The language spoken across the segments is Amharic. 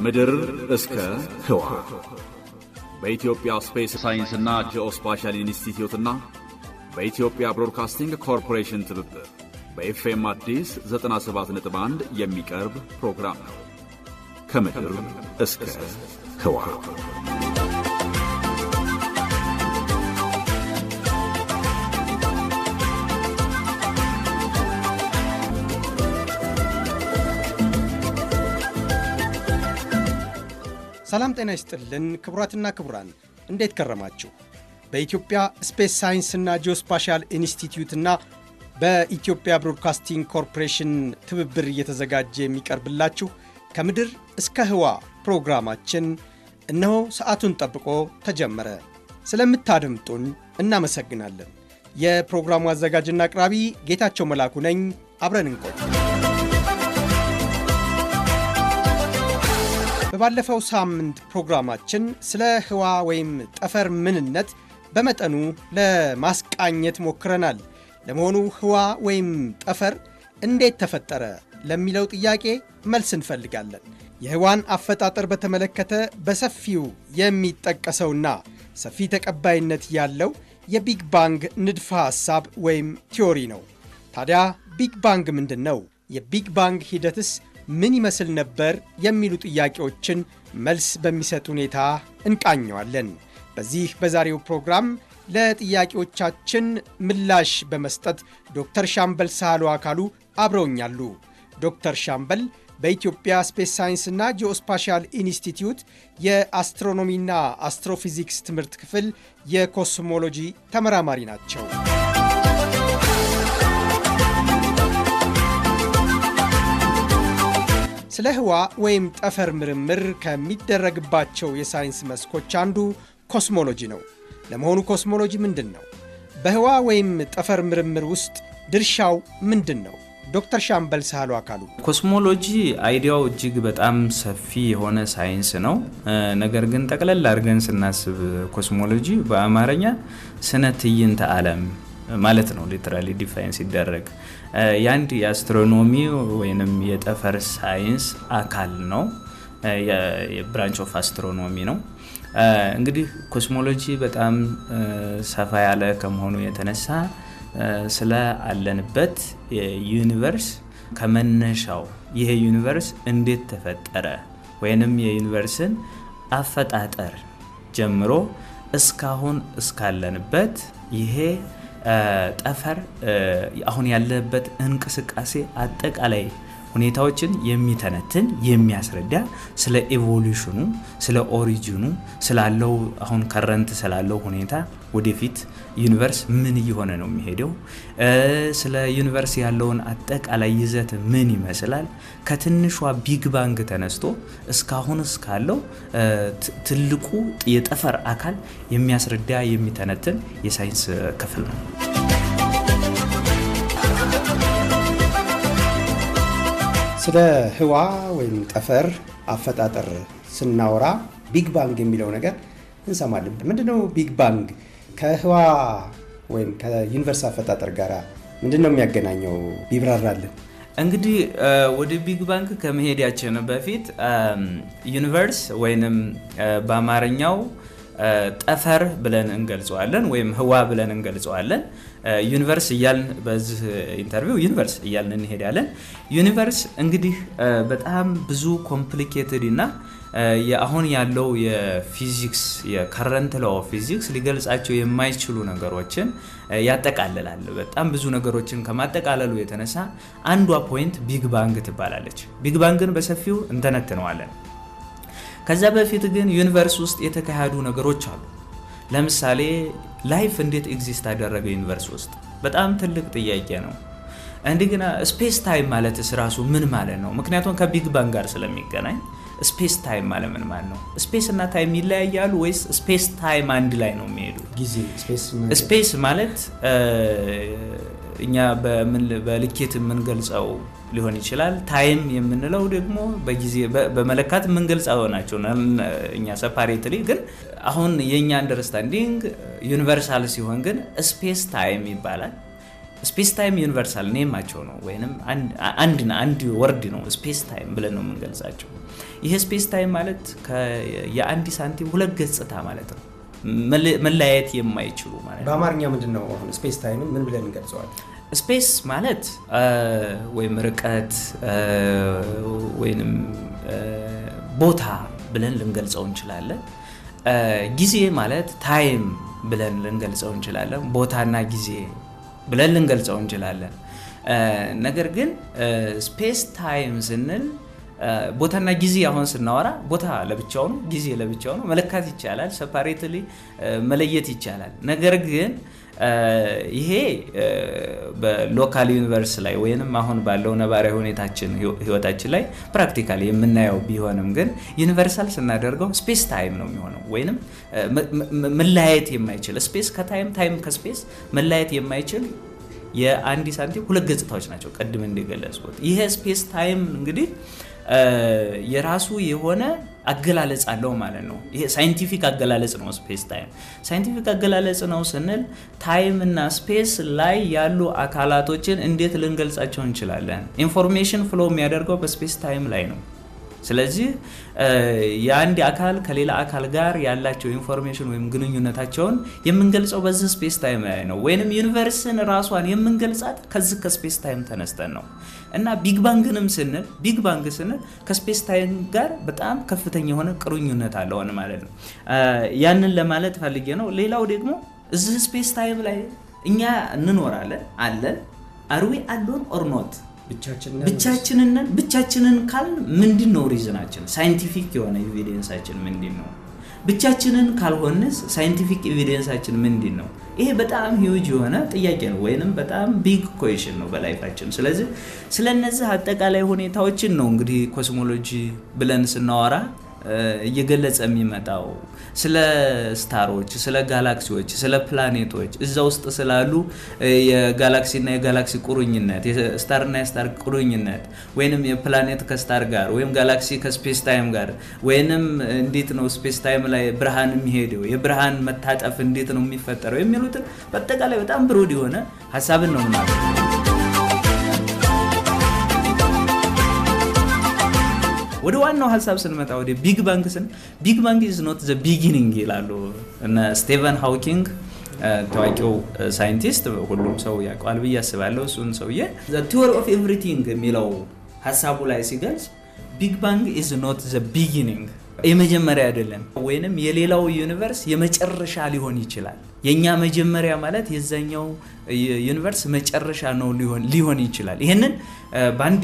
ከምድር እስከ ህዋ በኢትዮጵያ ስፔስ ሳይንስና ጂኦስፓሻል ኢንስቲትዩትና በኢትዮጵያ ብሮድካስቲንግ ኮርፖሬሽን ትብብር በኤፍኤም አዲስ 97.1 የሚቀርብ ፕሮግራም ነው። ከምድር እስከ ህዋ ሰላም ጤና ይስጥልን ክቡራትና ክቡራን፣ እንዴት ከረማችሁ? በኢትዮጵያ ስፔስ ሳይንስና ጂኦስፓሻል ኢንስቲትዩትና በኢትዮጵያ ብሮድካስቲንግ ኮርፖሬሽን ትብብር እየተዘጋጀ የሚቀርብላችሁ ከምድር እስከ ህዋ ፕሮግራማችን እነሆ ሰዓቱን ጠብቆ ተጀመረ። ስለምታደምጡን እናመሰግናለን። የፕሮግራሙ አዘጋጅና አቅራቢ ጌታቸው መላኩ ነኝ። አብረን እንቆይ። በባለፈው ሳምንት ፕሮግራማችን ስለ ህዋ ወይም ጠፈር ምንነት በመጠኑ ለማስቃኘት ሞክረናል። ለመሆኑ ህዋ ወይም ጠፈር እንዴት ተፈጠረ ለሚለው ጥያቄ መልስ እንፈልጋለን። የህዋን አፈጣጠር በተመለከተ በሰፊው የሚጠቀሰውና ሰፊ ተቀባይነት ያለው የቢግ ባንግ ንድፈ ሐሳብ ወይም ቲዮሪ ነው። ታዲያ ቢግ ባንግ ምንድን ነው? የቢግ ባንግ ሂደትስ ምን ይመስል ነበር? የሚሉ ጥያቄዎችን መልስ በሚሰጥ ሁኔታ እንቃኘዋለን። በዚህ በዛሬው ፕሮግራም ለጥያቄዎቻችን ምላሽ በመስጠት ዶክተር ሻምበል ሳህሉ አካሉ አብረውኛሉ። ዶክተር ሻምበል በኢትዮጵያ ስፔስ ሳይንስና ጂኦስፓሻል ኢንስቲትዩት የአስትሮኖሚና አስትሮፊዚክስ ትምህርት ክፍል የኮስሞሎጂ ተመራማሪ ናቸው። ስለ ህዋ ወይም ጠፈር ምርምር ከሚደረግባቸው የሳይንስ መስኮች አንዱ ኮስሞሎጂ ነው። ለመሆኑ ኮስሞሎጂ ምንድን ነው? በህዋ ወይም ጠፈር ምርምር ውስጥ ድርሻው ምንድን ነው? ዶክተር ሻምበል ሳህሉ አካሉ ኮስሞሎጂ አይዲያው እጅግ በጣም ሰፊ የሆነ ሳይንስ ነው። ነገር ግን ጠቅለል አድርገን ስናስብ ኮስሞሎጂ በአማርኛ ስነ ትዕይንተ ዓለም ማለት ነው። ሊትራሊ ዲፋይን ሲደረግ የአንድ የአስትሮኖሚ ወይንም የጠፈር ሳይንስ አካል ነው። የብራንች ኦፍ አስትሮኖሚ ነው። እንግዲህ ኮስሞሎጂ በጣም ሰፋ ያለ ከመሆኑ የተነሳ ስለ አለንበት ዩኒቨርስ ከመነሻው ይሄ ዩኒቨርስ እንዴት ተፈጠረ ወይንም የዩኒቨርስን አፈጣጠር ጀምሮ እስካሁን እስካለንበት ይሄ ጠፈር አሁን ያለበት እንቅስቃሴ አጠቃላይ ሁኔታዎችን የሚተነትን የሚያስረዳ ስለ ኤቮሉሽኑ፣ ስለ ኦሪጂኑ፣ ስላለው አሁን ከረንት ስላለው ሁኔታ ወደፊት ዩኒቨርስ ምን እየሆነ ነው የሚሄደው፣ ስለ ዩኒቨርስ ያለውን አጠቃላይ ይዘት ምን ይመስላል፣ ከትንሿ ቢግ ባንግ ተነስቶ እስካሁን እስካለው ትልቁ የጠፈር አካል የሚያስረዳ የሚተነትን የሳይንስ ክፍል ነው። ስለ ህዋ ወይም ጠፈር አፈጣጠር ስናወራ ቢግ ባንግ የሚለው ነገር እንሰማለን። ምንድነው ቢግ ባንግ? ከህዋ ወይም ከዩኒቨርስ አፈጣጠር ጋር ምንድን ነው የሚያገናኘው? ቢብራራልን። እንግዲህ ወደ ቢግ ባንግ ከመሄዳችን በፊት ዩኒቨርስ ወይንም በአማርኛው ጠፈር ብለን እንገልጸዋለን ወይም ህዋ ብለን እንገልጸዋለን። ዩኒቨርስ እያልን በዚህ ኢንተርቪው ዩኒቨርስ እያልን እንሄዳለን። ዩኒቨርስ እንግዲህ በጣም ብዙ ኮምፕሊኬትድ እና አሁን ያለው የፊዚክስ የከረንት ላው ፊዚክስ ሊገልጻቸው የማይችሉ ነገሮችን ያጠቃልላል። በጣም ብዙ ነገሮችን ከማጠቃለሉ የተነሳ አንዷ ፖይንት ቢግ ባንግ ትባላለች። ቢግ ባንግን በሰፊው እንተነትነዋለን። ከዛ በፊት ግን ዩኒቨርስ ውስጥ የተካሄዱ ነገሮች አሉ። ለምሳሌ ላይፍ እንዴት ኤግዚስት አደረገ ዩኒቨርስ ውስጥ? በጣም ትልቅ ጥያቄ ነው። እንደገና ስፔስ ታይም ማለትስ ራሱ ምን ማለት ነው? ምክንያቱም ከቢግ ባንግ ጋር ስለሚገናኝ ስፔስ ታይም ማለት ምን ማለት ነው? ስፔስ እና ታይም ይለያያሉ ወይስ ስፔስ ታይም አንድ ላይ ነው የሚሄዱ? ጊዜ ስፔስ ማለት እኛ በልኬት የምንገልጸው ሊሆን ይችላል። ታይም የምንለው ደግሞ በጊዜ በመለካት የምንገልጸው ናቸው እኛ ሰፓሬትሊ። ግን አሁን የእኛ አንደርስታንዲንግ ዩኒቨርሳል ሲሆን ግን ስፔስ ታይም ይባላል። ስፔስ ታይም ዩኒቨርሳል ኔማቸው ነው ወይም አንድ አንድ ወርድ ነው ስፔስ ታይም ብለን ነው የምንገልጻቸው። ይሄ ስፔስ ታይም ማለት የአንድ ሳንቲም ሁለት ገጽታ ማለት ነው፣ መለያየት የማይችሉ ማለት ነው። በአማርኛ ምንድን ነው አሁን ስፔስ ታይምን ምን ብለን እንገልጸዋል? ስፔስ ማለት ወይም ርቀት ወይንም ቦታ ብለን ልንገልጸው እንችላለን። ጊዜ ማለት ታይም ብለን ልንገልጸው እንችላለን። ቦታና ጊዜ ብለን ልንገልጸው እንችላለን። ነገር ግን ስፔስ ታይም ስንል ቦታና ጊዜ አሁን ስናወራ ቦታ ለብቻው ነው፣ ጊዜ ለብቻው ነው። መለካት ይቻላል፣ ሰፓሬትሊ መለየት ይቻላል። ነገር ግን ይሄ በሎካል ዩኒቨርስ ላይ ወይንም አሁን ባለው ነባራዊ ሁኔታችን ህይወታችን ላይ ፕራክቲካሊ የምናየው ቢሆንም ግን ዩኒቨርሳል ስናደርገው ስፔስ ታይም ነው የሚሆነው። ወይንም መለያየት የማይችል ስፔስ ከታይም ታይም ከስፔስ መለያየት የማይችል የአንድ ሳንቲም ሁለት ገጽታዎች ናቸው። ቅድም እንደገለጽኩት ይሄ ስፔስ ታይም እንግዲህ የራሱ የሆነ አገላለጽ አለው ማለት ነው። ይሄ ሳይንቲፊክ አገላለጽ ነው። ስፔስ ታይም ሳይንቲፊክ አገላለጽ ነው ስንል ታይም እና ስፔስ ላይ ያሉ አካላቶችን እንዴት ልንገልጻቸው እንችላለን? ኢንፎርሜሽን ፍሎ የሚያደርገው በስፔስ ታይም ላይ ነው። ስለዚህ የአንድ አካል ከሌላ አካል ጋር ያላቸው ኢንፎርሜሽን ወይም ግንኙነታቸውን የምንገልጸው በዚህ ስፔስ ታይም ላይ ነው። ወይንም ዩኒቨርስን ራሷን የምንገልጻት ከዚህ ከስፔስ ታይም ተነስተን ነው እና ቢግ ባንግንም ስንል ቢግ ባንግ ስንል ከስፔስ ታይም ጋር በጣም ከፍተኛ የሆነ ቅሩኝነት አለውን ማለት ነው። ያንን ለማለት ፈልጌ ነው። ሌላው ደግሞ እዚህ ስፔስ ታይም ላይ እኛ እንኖራለን አለን አርዌ አሎን ኦርኖት ብቻችንን ብቻችንን ካልን ምንድን ነው ሪዝናችን? ሳይንቲፊክ የሆነ ኤቪደንሳችን ምንድን ነው? ብቻችንን ካልሆንስ ሳይንቲፊክ ኤቪደንሳችን ምንድን ነው? ይሄ በጣም ሂውጅ የሆነ ጥያቄ ነው፣ ወይንም በጣም ቢግ ኮሽን ነው በላይፋችን። ስለዚህ ስለነዚህ አጠቃላይ ሁኔታዎችን ነው እንግዲህ ኮስሞሎጂ ብለን ስናወራ እየገለጸ የሚመጣው ስለ ስታሮች፣ ስለ ጋላክሲዎች፣ ስለ ፕላኔቶች እዛ ውስጥ ስላሉ የጋላክሲና የጋላክሲ ቁርኝነት፣ የስታርና የስታር ቁርኝነት ወይንም የፕላኔት ከስታር ጋር ወይም ጋላክሲ ከስፔስ ታይም ጋር ወይንም እንዴት ነው ስፔስ ታይም ላይ ብርሃን የሚሄደው የብርሃን መታጠፍ እንዴት ነው የሚፈጠረው የሚሉትን በአጠቃላይ በጣም ብሩድ የሆነ ሀሳብን ነው ምናምን ወደ ዋናው ሀሳብ ስንመጣ ወደ ቢግ ባንግ ስን ቢግ ባንግ ኢዝ ኖት ዘ ቢጊኒንግ ይላሉ እነ ስቴቨን ሃውኪንግ ታዋቂው ሳይንቲስት ሁሉም ሰው ያውቀዋል ብዬ አስባለሁ። እሱን ሰውዬ ቲዎሪ ኦፍ ኤቭሪቲንግ የሚለው ሀሳቡ ላይ ሲገልጽ ቢግ ባንግ ኢዝ ኖት ዘ ቢጊኒንግ የመጀመሪያ አይደለም፣ ወይንም የሌላው ዩኒቨርስ የመጨረሻ ሊሆን ይችላል። የእኛ መጀመሪያ ማለት የዛኛው ዩኒቨርስ መጨረሻ ነው ሊሆን ይችላል። ይህንን በአንድ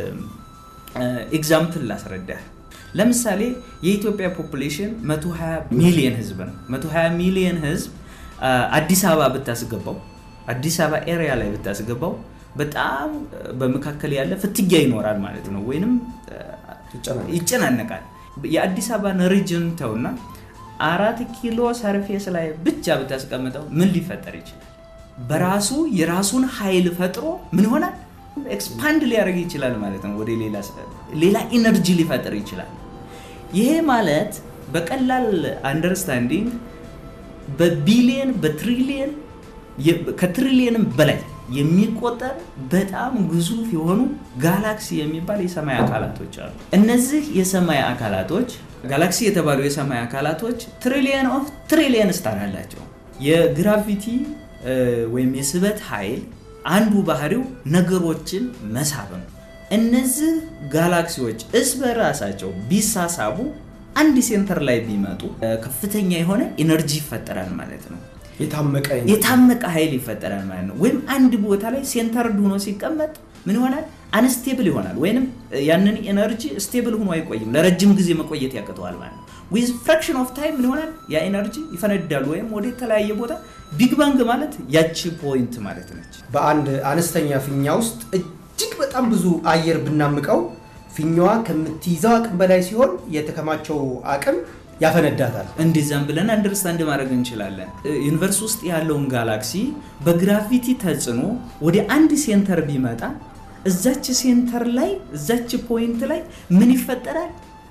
ኤግዛምፕል ላስረዳ። ለምሳሌ የኢትዮጵያ ፖፑሌሽን 120 ሚሊየን ህዝብ ነው። 120 ሚሊየን ህዝብ አዲስ አበባ ብታስገባው አዲስ አበባ ኤሪያ ላይ ብታስገባው በጣም በመካከል ያለ ፍትጊያ ይኖራል ማለት ነው፣ ወይንም ይጨናነቃል። የአዲስ አበባን ሪጅን ተውና አራት ኪሎ ሰርፌስ ላይ ብቻ ብታስቀምጠው ምን ሊፈጠር ይችላል? በራሱ የራሱን ኃይል ፈጥሮ ምን ይሆናል? ኤክስፓንድ ሊያደርግ ይችላል ማለት ነው። ወደ ሌላ ኢነርጂ ሊፈጥር ይችላል። ይሄ ማለት በቀላል አንደርስታንዲንግ በቢሊየን በትሪሊየን ከትሪሊየንም በላይ የሚቆጠር በጣም ግዙፍ የሆኑ ጋላክሲ የሚባል የሰማይ አካላቶች አሉ። እነዚህ የሰማይ አካላቶች ጋላክሲ የተባሉ የሰማይ አካላቶች ትሪሊየን ኦፍ ትሪሊየን ስታር አላቸው። የግራቪቲ ወይም የስበት ኃይል አንዱ ባህሪው ነገሮችን መሳብ ነው። እነዚህ ጋላክሲዎች እስ በራሳቸው ቢሳሳቡ አንድ ሴንተር ላይ ቢመጡ ከፍተኛ የሆነ ኢነርጂ ይፈጠራል ማለት ነው። የታመቀ ኃይል ይፈጠራል ማለት ነው። ወይም አንድ ቦታ ላይ ሴንተር ሆኖ ሲቀመጥ ምን ይሆናል? አንስቴብል ይሆናል። ወይንም ያንን ኤነርጂ ስቴብል ሆኖ አይቆይም፣ ለረጅም ጊዜ መቆየት ያቅተዋል ማለት ነው። ዊዝ ፍራክሽን ኦፍ ታይም ምን ይሆናል? ያ ኤነርጂ ይፈነዳል ወይም ወደ የተለያየ ቦታ። ቢግ ባንግ ማለት ያቺ ፖይንት ማለት ነች። በአንድ አነስተኛ ፊኛ ውስጥ እጅግ በጣም ብዙ አየር ብናምቀው ፊኛዋ ከምትይዘው አቅም በላይ ሲሆን የተከማቸው አቅም ያፈነዳታል። እንደዛም ብለን አንደርስታንድ ማድረግ እንችላለን። ዩኒቨርስ ውስጥ ያለውን ጋላክሲ በግራቪቲ ተጽዕኖ ወደ አንድ ሴንተር ቢመጣ እዛች ሴንተር ላይ እዛች ፖይንት ላይ ምን ይፈጠራል?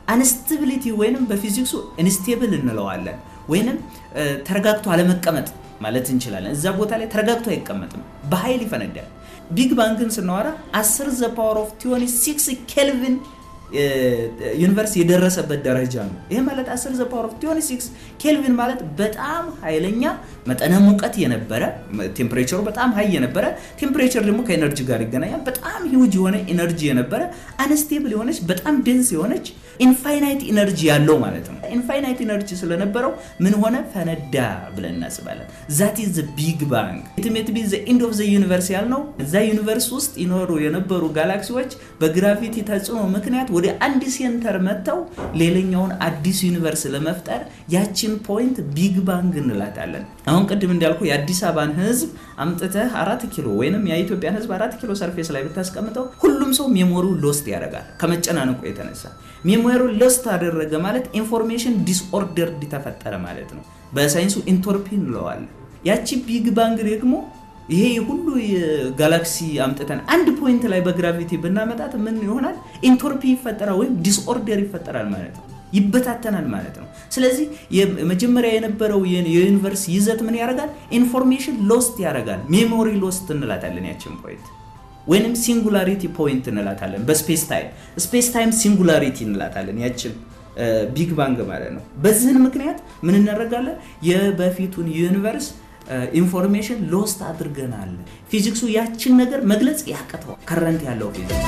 አንስታቢሊቲ ወይንም በፊዚክሱ ኢንስቴብል እንለዋለን። ወይንም ተረጋግቶ አለመቀመጥ ማለት እንችላለን። እዛ ቦታ ላይ ተረጋግቶ አይቀመጥም፣ በኃይል ይፈነዳል። ቢግ ባንግን ስናወራ 10 ዘ ፓወር ኦፍ 26 ኬልቪን ዩኒቨርስ የደረሰበት ደረጃ ነው። ይህ ማለት 10 ዘ ፓወር ኦፍ 26 ኬልቪን ማለት በጣም ኃይለኛ መጠነ ሙቀት የነበረ ቴምፕሬቸሩ በጣም ሀይ የነበረ ቴምፕሬቸር ደግሞ ከኤነርጂ ጋር ይገናኛል። በጣም ሂውጅ የሆነ ኤነርጂ የነበረ አንስቴብል የሆነች በጣም ደንስ የሆነች ኢንፋይናይት ኢነርጂ ያለው ማለት ነው። ኢንፋይናይት ኢነርጂ ስለነበረው ምን ሆነ? ፈነዳ ብለን እናስባለን። ዛት ኢዝ ቢግ ባንግ ኢትሜት ቢ ዘ ኢንድ ኦፍ ዘ ዩኒቨርስ ያልነው እዛ ዩኒቨርስ ውስጥ ይኖሩ የነበሩ ጋላክሲዎች በግራቪቲ ተጽዕኖ ምክንያት ወደ አንድ ሴንተር መጥተው ሌላኛውን አዲስ ዩኒቨርስ ለመፍጠር ያችን ፖይንት ቢግ ባንግ እንላታለን። አሁን ቅድም እንዳልኩ የአዲስ አበባን ሕዝብ አምጥተህ አራት ኪሎ ወይንም የኢትዮጵያን ሕዝብ አራት ኪሎ ሰርፌስ ላይ ብታስቀምጠው ሁሉም ሰው ሜሞሪው ሎስት ያደርጋል ከመጨናነቁ የተነሳ ሜሞሪ ሎስት አደረገ ማለት ኢንፎርሜሽን ዲስኦርደርድ ተፈጠረ ማለት ነው። በሳይንሱ ኢንቶርፒ እንለዋለን። ያቺ ቢግ ባንግ ደግሞ ይሄ ሁሉ ጋላክሲ አምጥተን አንድ ፖይንት ላይ በግራቪቲ ብናመጣት ምን ይሆናል? ኢንቶርፒ ይፈጠራል ወይም ዲስኦርደር ይፈጠራል ማለት ነው። ይበታተናል ማለት ነው። ስለዚህ መጀመሪያ የነበረው የዩኒቨርስ ይዘት ምን ያደርጋል? ኢንፎርሜሽን ሎስት ያደርጋል። ሜሞሪ ሎስት እንላታለን ያችን ፖይንት ወይንም ሲንጉላሪቲ ፖይንት እንላታለን። በስፔስ ታይም ስፔስ ታይም ሲንጉላሪቲ እንላታለን ያችን ቢግ ባንግ ማለት ነው። በዚህን ምክንያት ምን እናደርጋለን? የበፊቱን ዩኒቨርስ ኢንፎርሜሽን ሎስት አድርገናል። ፊዚክሱ ያችን ነገር መግለጽ ያቅተዋል። ከረንት ያለው ፊዚክስ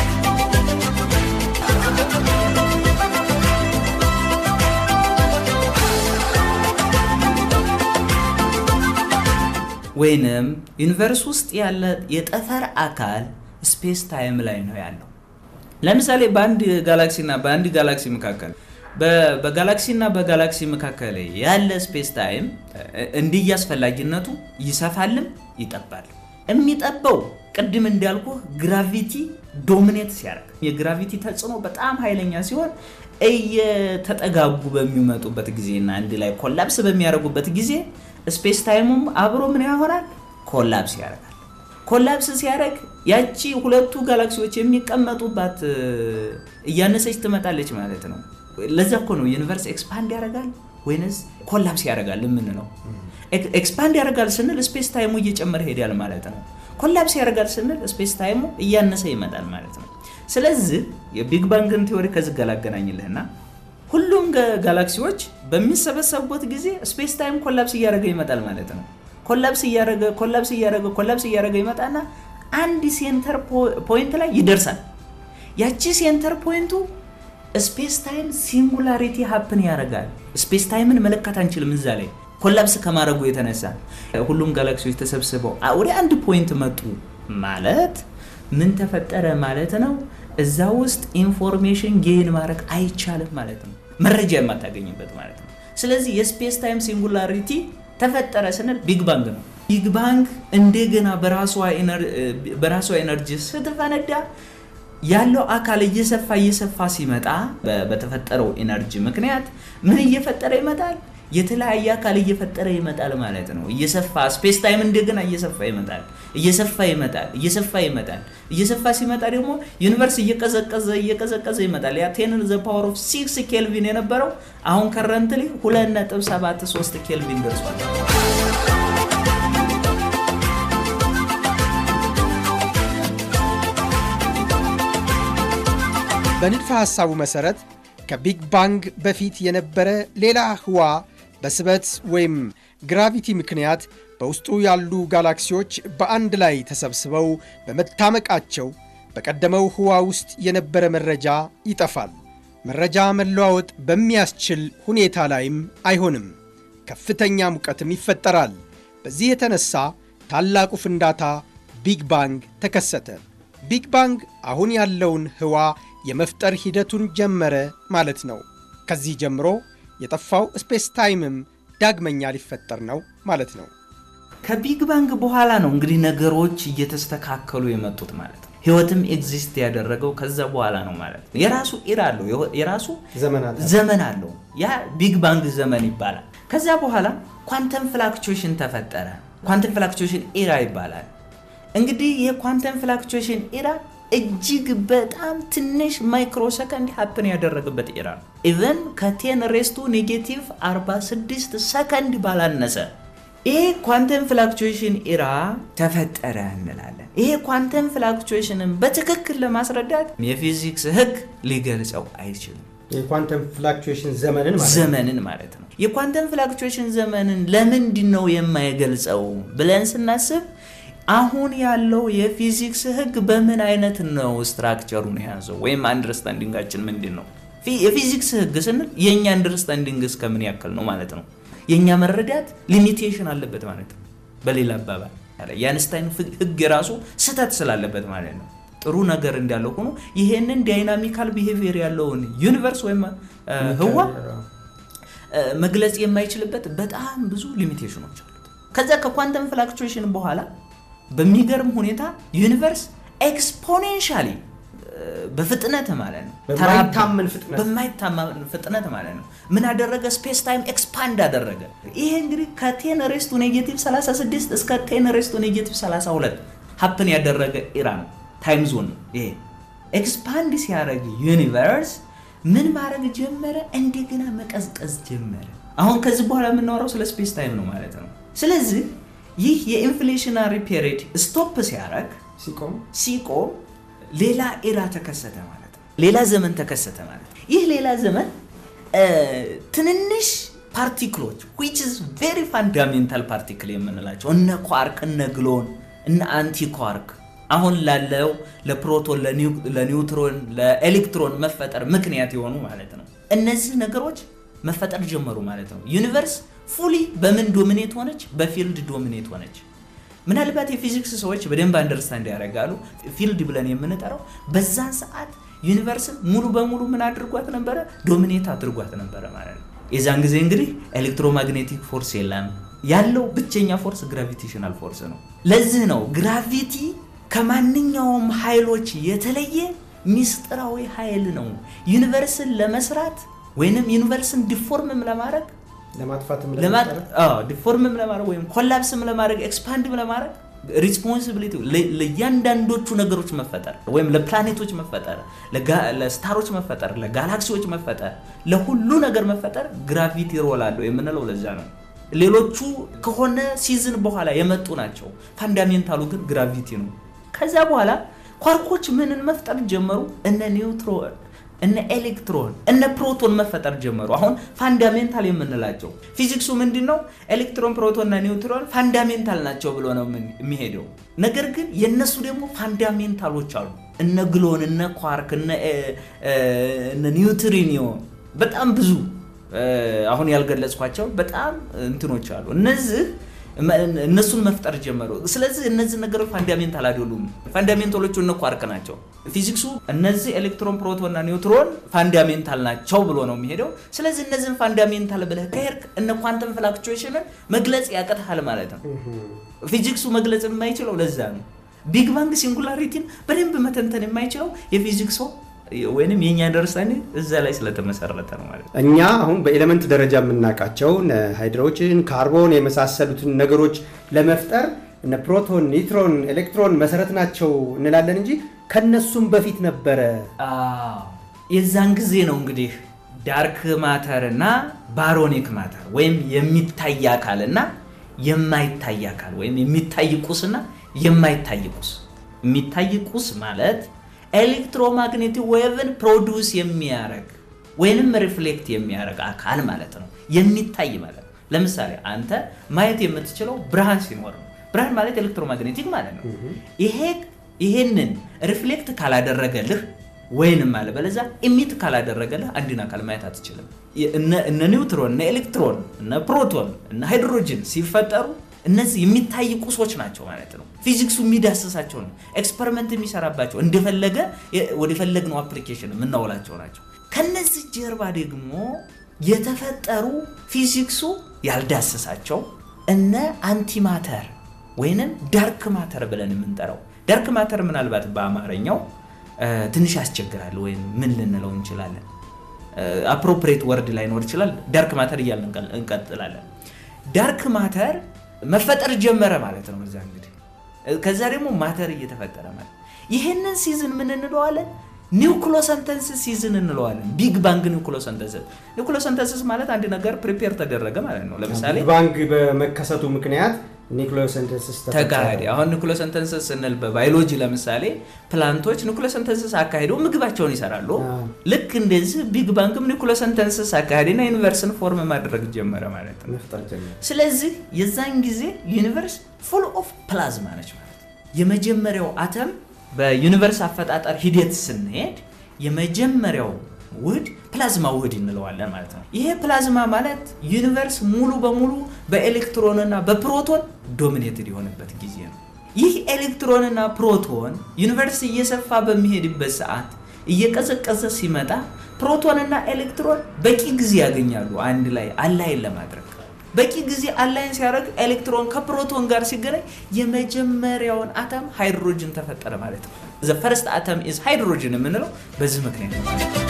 ወይንም ዩኒቨርስ ውስጥ ያለ የጠፈር አካል ስፔስ ታይም ላይ ነው ያለው። ለምሳሌ በአንድ ጋላክሲ እና በአንድ ጋላክሲ መካከል በጋላክሲ እና በጋላክሲ መካከል ያለ ስፔስ ታይም እንዲህ አስፈላጊነቱ ይሰፋልም ይጠባል። የሚጠባው ቅድም እንዳልኩ ግራቪቲ ዶሚኔት ሲያደርግ የግራቪቲ ተጽዕኖ በጣም ኃይለኛ ሲሆን እየተጠጋጉ በሚመጡበት ጊዜና አንድ ላይ ኮላፕስ በሚያደርጉበት ጊዜ ስፔስ ታይሙም አብሮ ምን ይሆናል? ኮላፕስ ያደርጋል። ኮላፕስ ሲያደርግ ያቺ ሁለቱ ጋላክሲዎች የሚቀመጡባት እያነሰች ትመጣለች ማለት ነው። ለዛ እኮ ነው ዩኒቨርስ ኤክስፓንድ ያደርጋል ወይንስ ኮላፕስ ያደርጋል የምንለው። ኤክስፓንድ ያደርጋል ስንል ስፔስ ታይሙ እየጨመረ ሄዳል ማለት ነው። ኮላፕስ ያደርጋል ስንል ስፔስ ታይሙ እያነሰ ይመጣል ማለት ነው። ስለዚህ የቢግ ባንግን ቴዎሪ ከዚህ ጋር ላገናኝልህና ሁሉም ጋላክሲዎች በሚሰበሰቡበት ጊዜ ስፔስ ታይም ኮላፕስ እያደረገ ይመጣል ማለት ነው። ኮላፕስ እያደረገ ኮላፕስ እያደረገ ኮላፕስ እያደረገ ይመጣና አንድ ሴንተር ፖይንት ላይ ይደርሳል። ያቺ ሴንተር ፖይንቱ ስፔስ ታይም ሲንጉላሪቲ ሀፕን ያደርጋል። ስፔስ ታይምን መለካት አንችልም እዛ ላይ ኮላፕስ ከማድረጉ የተነሳ ሁሉም ጋላክሲዎች ተሰብስበው ወደ አንድ ፖይንት መጡ ማለት ምን ተፈጠረ ማለት ነው? እዛ ውስጥ ኢንፎርሜሽን ጌን ማድረግ አይቻልም ማለት ነው። መረጃ የማታገኝበት ማለት ነው። ስለዚህ የስፔስ ታይም ሲንጉላሪቲ ተፈጠረ ስንል ቢግ ባንግ ነው። ቢግ ባንግ እንደገና በራሷ ኤነርጂ ስትፈነዳ ያለው አካል እየሰፋ እየሰፋ ሲመጣ በተፈጠረው ኤነርጂ ምክንያት ምን እየፈጠረ ይመጣል? የተለያየ አካል እየፈጠረ ይመጣል ማለት ነው። እየሰፋ ስፔስ ታይም እንደገና እየሰፋ ይመጣል፣ እየሰፋ ይመጣል፣ እየሰፋ ይመጣል። እየሰፋ ሲመጣ ደግሞ ዩኒቨርስ እየቀዘቀዘ እየቀዘቀዘ ይመጣል። ያ ቴን ዘ ፓወር ኦፍ ሲክስ ኬልቪን የነበረው አሁን ከረንትሊ ሁለት ነጥብ ሰባት ሶስት ኬልቪን ደርሷል። በንድፈ ሐሳቡ መሠረት ከቢግ ባንግ በፊት የነበረ ሌላ ህዋ በስበት ወይም ግራቪቲ ምክንያት በውስጡ ያሉ ጋላክሲዎች በአንድ ላይ ተሰብስበው በመታመቃቸው በቀደመው ህዋ ውስጥ የነበረ መረጃ ይጠፋል። መረጃ መለዋወጥ በሚያስችል ሁኔታ ላይም አይሆንም። ከፍተኛ ሙቀትም ይፈጠራል። በዚህ የተነሳ ታላቁ ፍንዳታ ቢግ ባንግ ተከሰተ። ቢግ ባንግ አሁን ያለውን ህዋ የመፍጠር ሂደቱን ጀመረ ማለት ነው። ከዚህ ጀምሮ የጠፋው ስፔስ ታይምም ዳግመኛ ሊፈጠር ነው ማለት ነው። ከቢግ ባንግ በኋላ ነው እንግዲህ ነገሮች እየተስተካከሉ የመጡት ማለት ነው። ህይወትም ኤግዚስት ያደረገው ከዛ በኋላ ነው ማለት ነው። የራሱ ኢራ አለው፣ የራሱ ዘመን አለው። ያ ቢግ ባንግ ዘመን ይባላል። ከዛ በኋላ ኳንተም ፍላክቹዌሽን ተፈጠረ። ኳንተም ፍላክቹዌሽን ኢራ ይባላል። እንግዲህ የኳንተም ፍላክቹዌሽን ኢራ እጅግ በጣም ትንሽ ማይክሮ ሰከንድ ሀፕን ያደረገበት ኢራ ነው። ኢቨን ከቴን ሬስቱ ኔጌቲቭ 46 ሰከንድ ባላነሰ ይሄ ኳንተም ፍላክቹዌሽን ኢራ ተፈጠረ እንላለን። ይሄ ኳንተም ፍላክቹዌሽንን በትክክል ለማስረዳት የፊዚክስ ህግ ሊገልጸው አይችልም። የኳንተም ፍላክቹዌሽን ዘመንን ማለት ነው። ዘመንን ማለት ነው። የኳንተም ፍላክቹዌሽን ዘመንን ለምንድን ነው የማይገልጸው ብለን ስናስብ አሁን ያለው የፊዚክስ ህግ በምን አይነት ነው ስትራክቸሩን የያዘው ወይም አንደርስታንዲንጋችን ምንድን ነው? ፊ- የፊዚክስ ህግ ስንል የእኛ አንደርስታንዲንግ እስከምን ያክል ነው ማለት ነው። የእኛ መረዳት ሊሚቴሽን አለበት ማለት ነው። በሌላ አባባል የአንስታይን ፍ- ህግ የራሱ ስህተት ስላለበት ማለት ነው። ጥሩ ነገር እንዳለው ሆኖ ይሄንን ዳይናሚካል ቢሄቪየር ያለውን ዩኒቨርስ ወይም እ፣ ህዋ እ፣ መግለጽ የማይችልበት በጣም ብዙ ሊሚቴሽኖች አሉት። ከዛ ከኳንተም ፍላክቹዌሽን በኋላ በሚገርም ሁኔታ ዩኒቨርስ ኤክስፖኔንሻሊ በፍጥነት ማለት ነው በማይታመን ፍጥነት በማይታመን ፍጥነት ማለት ነው ምን አደረገ? ስፔስ ታይም ኤክስፓንድ አደረገ። ይሄ እንግዲህ ከቴን ሬስቱ ኔጌቲቭ 36 እስከ ቴን ሬስቱ ኔጌቲቭ 32 ሀፕን ያደረገ ኢራ ነው። ታይም ዞን ነው ይሄ። ኤክስፓንድ ሲያደርግ ዩኒቨርስ ምን ማድረግ ጀመረ? እንደገና መቀዝቀዝ ጀመረ። አሁን ከዚህ በኋላ የምናወራው ስለ ስፔስ ታይም ነው ማለት ነው። ስለዚህ ይህ የኢንፍሌሽናሪ ፔሪድ ስቶፕ ሲያደርግ ሲቆም ሲቆም ሌላ ኤራ ተከሰተ ማለት ነው። ሌላ ዘመን ተከሰተ ማለት ነው። ይህ ሌላ ዘመን እ፣ ትንንሽ ፓርቲክሎች which is very fundamental ፓርቲክል የምንላቸው እነ ኳርክ፣ እነ ግሎን፣ እነ አንቲ ኳርክ አሁን ላለው ለፕሮቶን፣ ለኒው- ለኒውትሮን፣ ለኤሌክትሮን መፈጠር ምክንያት የሆኑ ማለት ነው። እነዚህ ነገሮች መፈጠር ጀመሩ ማለት ነው። ዩኒቨርስ ፉሊ በምን ዶሚኔት ሆነች? በፊልድ ዶሚኔት ሆነች። ምናልባት የፊዚክስ ሰዎች በደንብ አንደርስታንድ ያደርጋሉ። ፊልድ ብለን የምንጠራው በዛን ሰዓት ዩኒቨርስን ሙሉ በሙሉ ምን አድርጓት ነበረ? ዶሚኔት አድርጓት ነበረ ማለት ነው። የዛን ጊዜ እንግዲህ ኤሌክትሮማግኔቲክ ፎርስ የለም። ያለው ብቸኛ ፎርስ ግራቪቴሽናል ፎርስ ነው። ለዚህ ነው ግራቪቲ ከማንኛውም ኃይሎች የተለየ ሚስጥራዊ ኃይል ነው። ዩኒቨርስን ለመስራት ወይንም ዩኒቨርስን ዲፎርምም ለማድረግ ለማጥፋትም ለማጥ- ለመፍጠር አዎ፣ ዲፎርምም ለማድረግ ወይም ኮላፕስም ለማድረግ ኤክስፓንድም ለማድረግ ሪስፖንሲቢሊቲ ለእያንዳንዶቹ ነገሮች መፈጠር ወይም ለፕላኔቶች መፈጠር፣ ለጋ- ለስታሮች መፈጠር፣ ለጋላክሲዎች መፈጠር፣ ለሁሉ ነገር መፈጠር ግራቪቲ ሮል አለው የምንለው ለዛ ነው። ሌሎቹ ከሆነ ሲዝን በኋላ የመጡ ናቸው። ፋንዳሜንታሉ ግን ግራቪቲ ነው። ከዛ በኋላ ኳርኮች ምንን መፍጠር ጀመሩ? እነ ኒውትሮን እነ ኤሌክትሮን እነ ፕሮቶን መፈጠር ጀመሩ። አሁን ፋንዳሜንታል የምንላቸው ፊዚክሱ ምንድን ነው? ኤሌክትሮን፣ ፕሮቶን እና ኒውትሮን ፋንዳሜንታል ናቸው ብሎ ነው ምን- የሚሄደው። ነገር ግን የእነሱ ደግሞ ፋንዳሜንታሎች አሉ። እነ ግሎን፣ እነ ኳርክ፣ እነ እ- እ- እነ ኒውትሪኒዮ በጣም ብዙ እ፣ አሁን ያልገለጽኳቸው በጣም እንትኖች አሉ። እነዚህ መ- እነሱን መፍጠር ጀመሩ። ስለዚህ እነዚህ ነገሮች ፋንዳሜንታል አይደሉም። ፋንዳሜንታሎቹ እነ ኳርክ ናቸው። ፊዚክሱ እነዚህ ኤሌክትሮን፣ ፕሮቶን እና ኒውትሮን ፋንዳሜንታል ናቸው ብሎ ነው የሚሄደው። ስለዚህ እነዚህን ፋንዳሜንታል ብለህ ከሄድክ እነ ኳንተም ፍላክቹዌሽንን መግለጽ ያቅትሃል ማለት ነው። ፊዚክሱ መግለጽ የማይችለው ለዛ ነው። ቢግ ባንግ ሲንጉላሪቲን በደንብ መተንተን የማይችለው የፊዚክስ ሰው ወይንም የእኛ አንደርስታንዲንግ እዛ ላይ ስለተመሰረተ ነው ማለት ነው። እኛ አሁን በኤሌመንት ደረጃ የምናውቃቸውን ሃይድሮጅን፣ ካርቦን የመሳሰሉትን ነገሮች ለመፍጠር እነ ፕሮቶን፣ ኒውትሮን፣ ኤሌክትሮን መሰረት ናቸው እንላለን እንጂ ከነሱም በፊት ነበረ። አዎ፣ የዛን ጊዜ ነው እንግዲህ ዳርክ ማተር እና ባሮኒክ ማተር ወይም የሚታይ አካል እና የማይታይ አካል ወይም የሚታይ ቁስና የማይታይ ቁስ። የሚታይ ቁስ ማለት ኤሌክትሮማግኔቲክ ዌቭን ፕሮዲውስ የሚያደርግ ወይንም ሪፍሌክት የሚያደርግ አካል ማለት ነው። የሚታይ ማለት ነው። ለምሳሌ አንተ ማየት የምትችለው ብርሃን ሲኖር ነው። ብርሃን ማለት ኤሌክትሮማግኔቲክ ማለት ነው። ይሄ ይሄንን ሪፍሌክት ካላደረገልህ ወይንም አለ በለዛ ኢሚት ካላደረገልህ አንድን አካል ማየት አትችልም። እነ እነ ኒውትሮን፣ እነ ኤሌክትሮን፣ እነ ፕሮቶን፣ እነ ሃይድሮጅን ሲፈጠሩ እነዚህ የሚታይ ቁሶች ናቸው ማለት ነው። ፊዚክሱ የሚዳስሳቸው ነው። ኤክስፐሪመንት የሚሰራባቸው እንደፈለገ ወደፈለግነው አፕሊኬሽን የምናውላቸው ናቸው። ከነዚህ ጀርባ ደግሞ የተፈጠሩ ፊዚክሱ ያልዳሰሳቸው እነ አንቲማተር ወይንም ዳርክ ማተር ብለን የምንጠራው ዳርክ ማተር ምናልባት በአማርኛው ትንሽ ያስቸግራል ወይም ምን ልንለው እንችላለን? አፕሮፕሬት ወርድ ላይኖር ይችላል። ዳርክ ማተር እያልን እንቀጥላለን። ዳርክ ማተር መፈጠር ጀመረ ማለት ነው። እዛ እንግዲህ ከዛ ደግሞ ማተር እየተፈጠረ ማለት ይህንን ሲዝን ምን እንለዋለን? ኒውክሎሰንተንስስ ሲዝን እንለዋለን። ቢግ ባንግ ኒውክሎሰንተንስስ። ኒውክሎሰንተንስስ ማለት አንድ ነገር ፕሪፔር ተደረገ ማለት ነው። ለምሳሌ ቢግ ባንግ በመከሰቱ ምክንያት ኒውክሊዮሰንተሲስ ተካሄደ። አሁን ኒውክሎሰንተንስስ ስንል በባዮሎጂ ለምሳሌ ፕላንቶች ኒውክሎሰንተንስስ አካሂደው ምግባቸውን ይሰራሉ። ልክ እንደዚህ ቢግ ባንግም ኒውክሎሰንተንስስ አካሄድና ዩኒቨርስን ፎርም ማድረግ ጀመረ ማለት ነው። መፍጠር ጀመረ። ስለዚህ የዛን ጊዜ ዩኒቨርስ ፉል ኦፍ ፕላዝማ ነች ማለት ነው። የመጀመሪያው አተም በዩኒቨርስ አፈጣጠር ሂደት ስንሄድ የመጀመሪያው ውህድ ፕላዝማ ውህድ እንለዋለን ማለት ነው። ይሄ ፕላዝማ ማለት ዩኒቨርስ ሙሉ በሙሉ በኤሌክትሮንና በፕሮቶን ዶሚኔትድ የሆነበት ጊዜ ነው። ይህ ኤሌክትሮንና ፕሮቶን ዩኒቨርስ እየሰፋ በሚሄድበት ሰዓት እየቀዘቀዘ ሲመጣ ፕሮቶንና ኤሌክትሮን በቂ ጊዜ ያገኛሉ አንድ ላይ አላይን ለማድረግ በቂ ጊዜ አላይን ሲያደርግ ኤሌክትሮን ከፕሮቶን ጋር ሲገናኝ የመጀመሪያውን አተም ሃይድሮጅን ተፈጠረ ማለት ነው። ዘ ፈርስት አተም ኢዝ ሃይድሮጅን የምንለው በዚህ ምክንያት ነው ማለት ነው።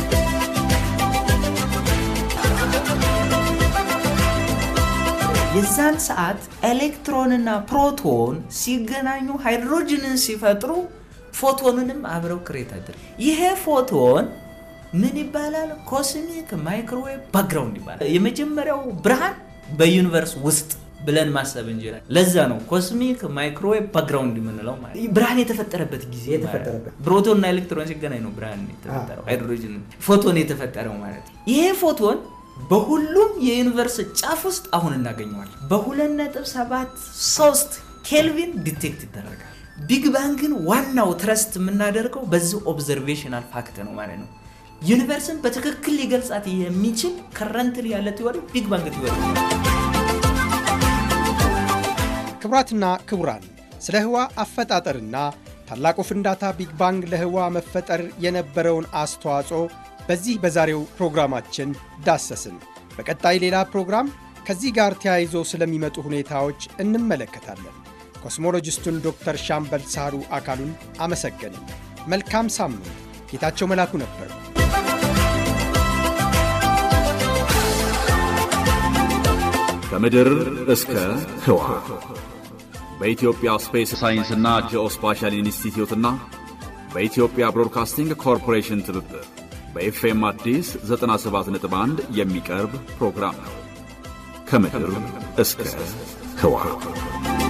የዛን ሰዓት ኤሌክትሮንና ፕሮቶን ሲገናኙ ሃይድሮጅንን ሲፈጥሩ ፎቶንንም አብረው ክሬት አድርግ ይሄ ፎቶን ምን ይባላል? ኮስሚክ ማይክሮዌቭ ባክግራውንድ ይባላል። የመጀመሪያው ብርሃን በዩኒቨርስ ውስጥ ብለን ማሰብ እንችላለን። ለዛ ነው ኮስሚክ ማይክሮዌቭ ባክግራውንድ የምንለው ማለት ብርሃን የተፈጠረበት ጊዜ የተፈጠረበት። ፕሮቶንና ኤሌክትሮን ሲገናኝ ነው ብርሃን የተፈጠረው ሃይድሮጅን ፎቶን የተፈጠረው ማለት ነው። ይሄ ፎቶን በሁሉም የዩኒቨርስ ጫፍ ውስጥ አሁን እናገኘዋለን። በ2.73 ኬልቪን ዲቴክት ይደረጋል። ቢግ ባንግን ዋናው ትረስት የምናደርገው በዚህ ኦብዘርቬሽናል ፋክት ነው ማለት ነው። ዩኒቨርስን በትክክል ሊገልጻት የሚችል ከረንትሊ ያለ ቲዎሪ ቢግ ባንግ ቲዎሪ ነው። ክቡራትና ክቡራን ስለ ህዋ አፈጣጠርና ታላቁ ፍንዳታ ቢግ ባንግ ለህዋ መፈጠር የነበረውን አስተዋጽኦ በዚህ በዛሬው ፕሮግራማችን ዳሰስን። በቀጣይ ሌላ ፕሮግራም ከዚህ ጋር ተያይዞ ስለሚመጡ ሁኔታዎች እንመለከታለን። ኮስሞሎጂስቱን ዶክተር ሻምበል ሳህሩ አካሉን አመሰገንን። መልካም ሳምንት። ጌታቸው መላኩ ነበር። ከምድር እስከ ህዋ በኢትዮጵያ ስፔስ ሳይንስና ጂኦስፓሻል ኢንስቲትዩትና በኢትዮጵያ ብሮድካስቲንግ ኮርፖሬሽን ትብብር በኤፍኤም አዲስ 97.1 የሚቀርብ ፕሮግራም ነው። ከምድር እስከ ህዋ